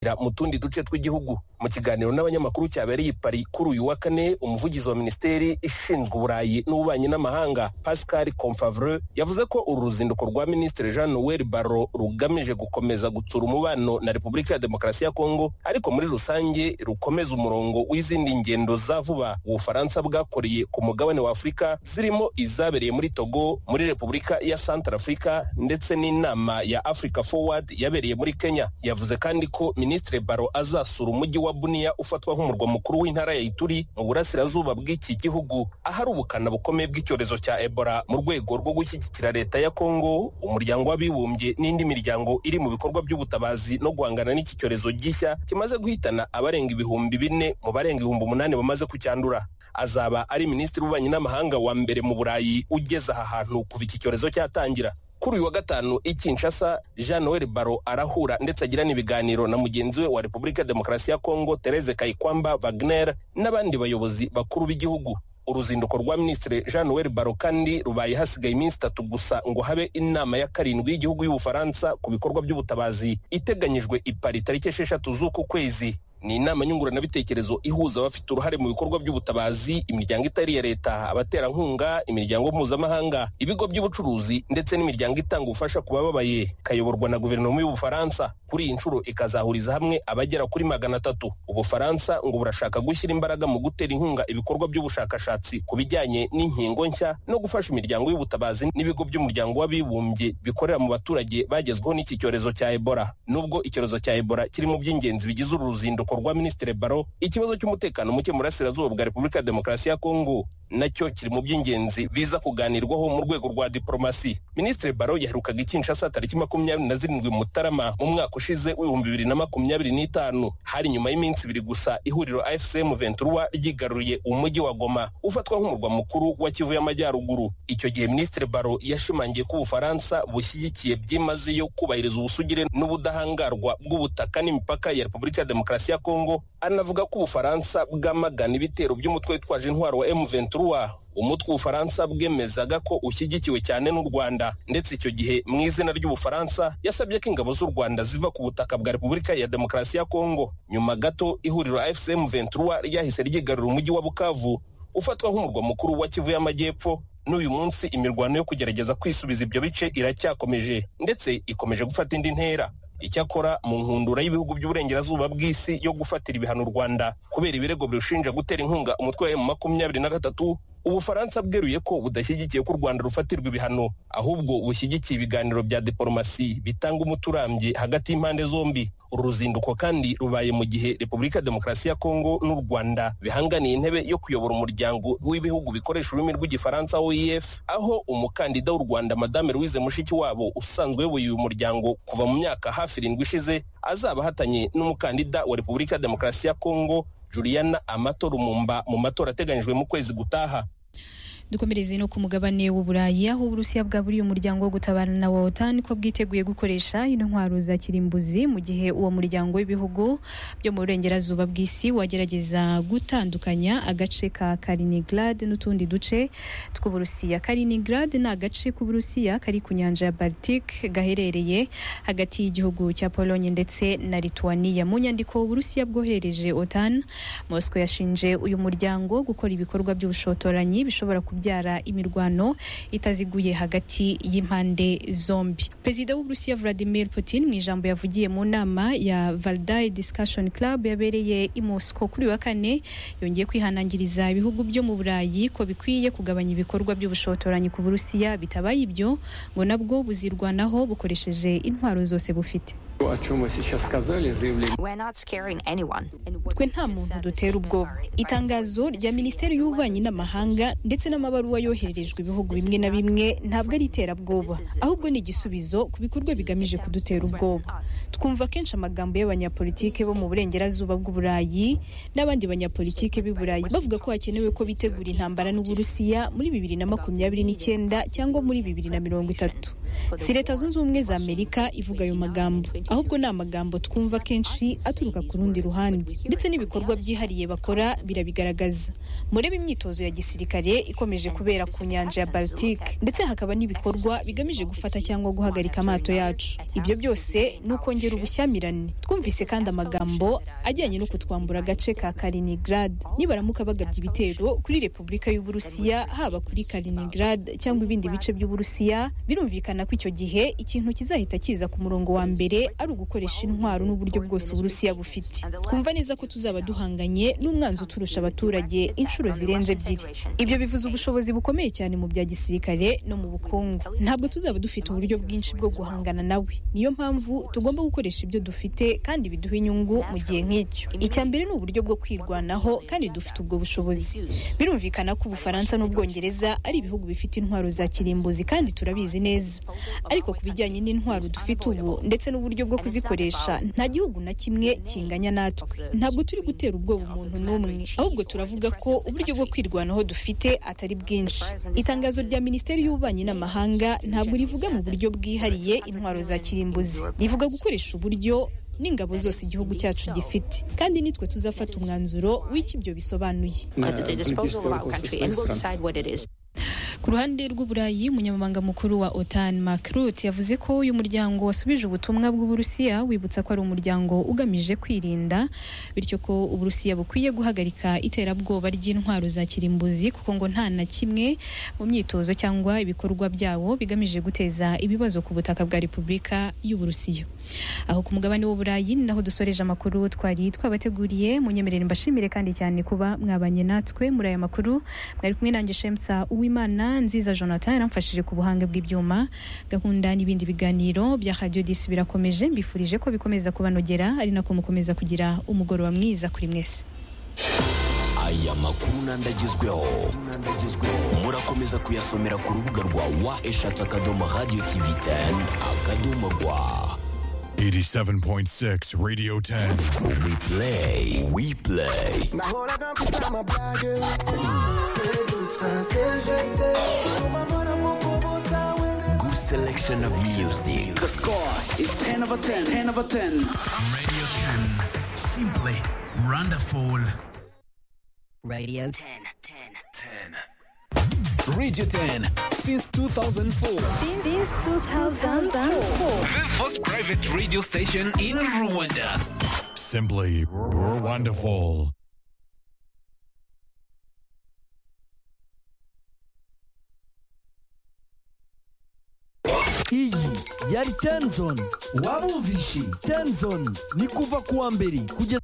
mu tundi duce tw'igihugu mu kiganiro n'abanyamakuru cyabereye i Paris kuri uyu wa kane umuvugizi wa minisiteri ishinzwe uburayi n'ububanyi n'amahanga Pascal Confavre yavuze ko uru ruzinduko rwa minisitiri Jean Noel Barrot rugamije gukomeza gutsura umubano na Repubulika ya Demokarasi ya Kongo ariko muri rusange rukomeza umurongo w'izindi ngendo za vuba Ubufaransa bwakoreye ku mugabane wa Afurika zirimo izabereye muri Togo muri Repubulika ya Centrafrica ndetse n'inama ya Africa Forward yabereye muri Kenya yavuze kandi ko Minisitiri Baro azasura umujyi wa Bunia ufatwa nk'umurwa mukuru w'intara ya Ituri mu burasirazuba bw'iki gihugu ahari ubukana bukomeye bw'icyorezo cya Ebola mu rwego rwo gushyigikira leta ya Kongo umuryango w'abibumbye n'indi miryango iri mu bikorwa by'ubutabazi no guhangana n'iki cyorezo gishya kimaze guhitana abarenga ibihumbi bine mu barenga ibihumbi umunani bamaze kucyandura azaba ari minisitiri w'ububanyi n'amahanga wa mbere mu Burayi ugeze aha hantu kuva iki cyorezo cyatangira kuri uyu wa gatanu i Kinshasa Jean Noel Baro arahura ndetse agirana ibiganiro na mugenzi we wa Repubulika Demokarasi ya Kongo Therese Kayikwamba Wagner n'abandi bayobozi bakuru b'igihugu uruzinduko rwa minisitiri Jean Noel Barrot kandi rubaye hasigaye iminsi itatu gusa ngo habe inama ya karindwi y'igihugu y'Ubufaransa ku bikorwa by'ubutabazi iteganyijwe i Paris tariki esheshatu z'uku kwezi ni inama nyunguranabitekerezo ihuza abafite uruhare mu bikorwa by'ubutabazi imiryango itari iya leta abaterankunga imiryango mpuzamahanga ibigo by'ubucuruzi ndetse n'imiryango itanga ubufasha ku bababaye ikayoborwa na guverinoma y'ubufaransa kuri iyi nshuro ikazahuriza hamwe abagera kuri magana atatu ubufaransa ngo burashaka gushyira imbaraga mu gutera inkunga ibikorwa by'ubushakashatsi ku bijyanye n'inkingo nshya no gufasha imiryango y'ubutabazi n'ibigo by'umuryango w'abibumbye bikorera mu baturage bagezweho n'iki cyorezo cya ebola nubwo icyorezo cya ebola kiri mu by'ingenzi bigize uru ruzinduko rwa Minisitiri Baro ikibazo cy'umutekano muke mu burasirazuba bwa Repubulika ya Demokarasi ya Kongo nacyo kiri mu by'ingenzi biza kuganirwaho mu rwego rwa diplomasi Minisitiri Baro yaherukaga Kinshasa tariki makumyabiri na zirindwi Mutarama mu mwaka ushize w'ibihumbi bibiri na makumyabiri n'itanu hari nyuma y'iminsi ibiri gusa ihuriro AFCM Ventura ryigaruriye umujyi wa Goma ufatwa nk'umurwa mukuru wa Kivu y'Amajyaruguru icyo gihe Minisitiri Baro yashimangiye ko Ubufaransa bushyigikiye byimazeyo kubahiriza ubusugire n'ubudahangarwa bw'ubutaka n'imipaka ya Repubulika ya Demokarasi ya Kongo anavuga ko Ubufaransa bwamagana ibitero by'umutwe witwaje intwaro wa M23 umutwe w'ubufaransa bwemezaga ko ushyigikiwe cyane n'u rwanda ndetse icyo gihe mu izina ry'ubufaransa yasabye ko ingabo z'u rwanda ziva ku butaka bwa repubulika ya demokarasi ya kongo nyuma gato ihuriro fcm ventura ryahise ryigarura umujyi wa bukavu ufatwa nk'umurwa mukuru wa kivu y'amajyepfo n'uyu munsi imirwano yo kugerageza kwisubiza ibyo bice iracyakomeje ndetse ikomeje gufata indi ntera icyakora mu nkundura y'ibihugu by'uburengerazuba bw'isi yo gufatira ibihano u rwanda kubera ibirego birushinja gutera inkunga umutwe wa makumyabiri na gatatu ubufaransa bweruye ko budashyigikiye ko u rwanda rufatirwa ibihano ahubwo bushyigikiye ibiganiro bya diporomasi bitanga umuti urambye hagati y'impande zombi uru ruzinduko kandi rubaye mu gihe repubulika ya demokarasi ya kongo n'u rwanda bihanganiye intebe yo kuyobora umuryango w'ibihugu bikoresha ururimi rw'igifaransa oef aho umukandida w'u rwanda madame louise mushikiwabo usanzwe uyoboye uyu muryango kuva mu myaka hafi irindwi ishize azaba ahatanye n'umukandida wa repubulika ya demokarasi ya kongo Juliana Amato Rumumba mu matora ateganyijwe mu kwezi gutaha dukomereze no ku mugabane w'uburayi aho uburusiya bwaburiye umuryango wo gutabara na wotan ko bwiteguye gukoresha intwaro za kirimbuzi mu gihe uwo muryango w'ibihugu byo mu burengerazuba bw'isi wagerageza gutandukanya agace ka Kaliningrad n'utundi duce tw'uburusiya Kaliningrad ni agace k'uburusiya kari ku nyanja ya Baltic gaherereye hagati y'igihugu cya Pologne ndetse na Lithuania mu nyandiko uburusiya bwoherereje otan Moscow yashinje uyu muryango gukora ibikorwa by'ubushotoranyi bishobora ku kubyara imirwano itaziguye hagati y'impande zombi perezida w'uburusiya vladimir putin mu ijambo yavugiye mu nama ya valdai discussion club yabereye i moscow kuri wa kane yongeye kwihanangiriza ibihugu byo mu burayi ko bikwiye kugabanya ibikorwa by'ubushotoranyi ku burusiya bitabaye ibyo ngo nabwo buzirwanaho bukoresheje intwaro zose bufite twe nta muntu dutera ubwoba itangazo rya minisiteri y'ububanyi n'amahanga ndetse n'amabaruwa yohererejwe ibihugu bimwe na bimwe ntabwo ari iterabwoba ahubwo ni igisubizo ku bikorwa bigamije kudutera ubwoba twumva kenshi amagambo y'abanyapolitike bo mu burengerazuba bw'uburayi n'abandi banyapolitike b'i burayi bavuga ko hakenewe ko bitegura intambara n'uburusiya muri bibiri na makumyabiri n'icyenda cyangwa muri bibiri na mirongo itatu si leta zunze ubumwe za amerika ivuga ayo magambo ahubwo ni amagambo twumva kenshi aturuka ku rundi ruhande ndetse n'ibikorwa byihariye bakora birabigaragaza murebe imyitozo ya gisirikare ikomeje kubera ku nyanja ya baltike ndetse hakaba n'ibikorwa bigamije gufata cyangwa guhagarika amato yacu ibyo byose ni ukongera ubushyamirane twumvise kandi amagambo ajyanye no kutwambura agace ka kaliningirad nibaramuka bagabye ibitero kuri repubulika y'uburusiya haba kuri kaliningirad cyangwa ibindi bice by'uburusiya birumvikana ko icyo gihe ikintu kizahita kiza ku murongo wa mbere ari ugukoresha intwaro n'uburyo bwose uburusiya bufite twumva neza ko tuzaba duhanganye n'umwanzi uturusha abaturage inshuro zirenze ebyiri ibyo bivuze ubushobozi bukomeye cyane mu bya gisirikare no mu bukungu ntabwo tuzaba dufite uburyo bwinshi bwo guhangana nawe niyo mpamvu tugomba gukoresha ibyo dufite kandi biduha inyungu mu gihe nk'icyo icya mbere ni uburyo bwo kwirwanaho kandi dufite ubwo bushobozi birumvikana ko ubufaransa n'ubwongereza ari ibihugu bifite intwaro za kirimbuzi kandi turabizi neza ariko ku bijyanye n'intwaro dufite ubu ndetse n'uburyo bwo kuzikoresha nta gihugu na kimwe kinganya natwe ntabwo turi gutera ubwoba umuntu n'umwe ahubwo turavuga ko uburyo bwo kwirwanaho dufite atari bwinshi itangazo rya minisiteri y'ububanyi n'amahanga ntabwo rivuga mu buryo bwihariye intwaro za kirimbuzi rivuga gukoresha uburyo n'ingabo zose igihugu cyacu gifite kandi nitwe tuzafata umwanzuro w'icyo ibyo bisobanuye ku ruhande rw'uburayi umunyamabanga mukuru wa otan makrut yavuze ko uyu muryango wasubije ubutumwa bw'uburusiya wibutsa ko ari umuryango ugamije kwirinda bityo ko uburusiya bukwiye guhagarika iterabwoba ry'intwaro za kirimbuzi kuko ngo nta na kimwe mu myitozo cyangwa ibikorwa byawo bigamije guteza ibibazo ku butaka bwa repubulika y'uburusiya aho ku mugabane w'uburayi ni naho dusoreje amakuru twari twabateguriye munyemerere mbashimire kandi cyane kuba mwabanye natwe muri aya makuru mwari kumwe nanjye shemsa uwimana nziza jonathan yaramfashije ku buhanga bw'ibyuma gahunda n'ibindi biganiro bya radiyo disi birakomeje mbifurije ko bikomeza kubanogera ari nako mukomeza kugira umugoroba mwiza kuri mwese aya makuru n'andagezweho murakomeza kuyasomera ku rubuga rwa wa eshatu akadomo radiyo tivi teni akadomo rwa 87.6 Radio 10. we play we play Nahoraga mfite amabage Kwibuka que je t'aime Amara mu kubuza wene good selection of music The score is 10 over 10, 10 over 10. Radio 10. Simply wonderful. Radio 10. 10. Radio 10 since 2004. Since 2004. The first private radio station in Rwanda. Simply wonderful. iyi yari tenzoni wabumvishe tenzoni ni kuva kuwa mbere kugeza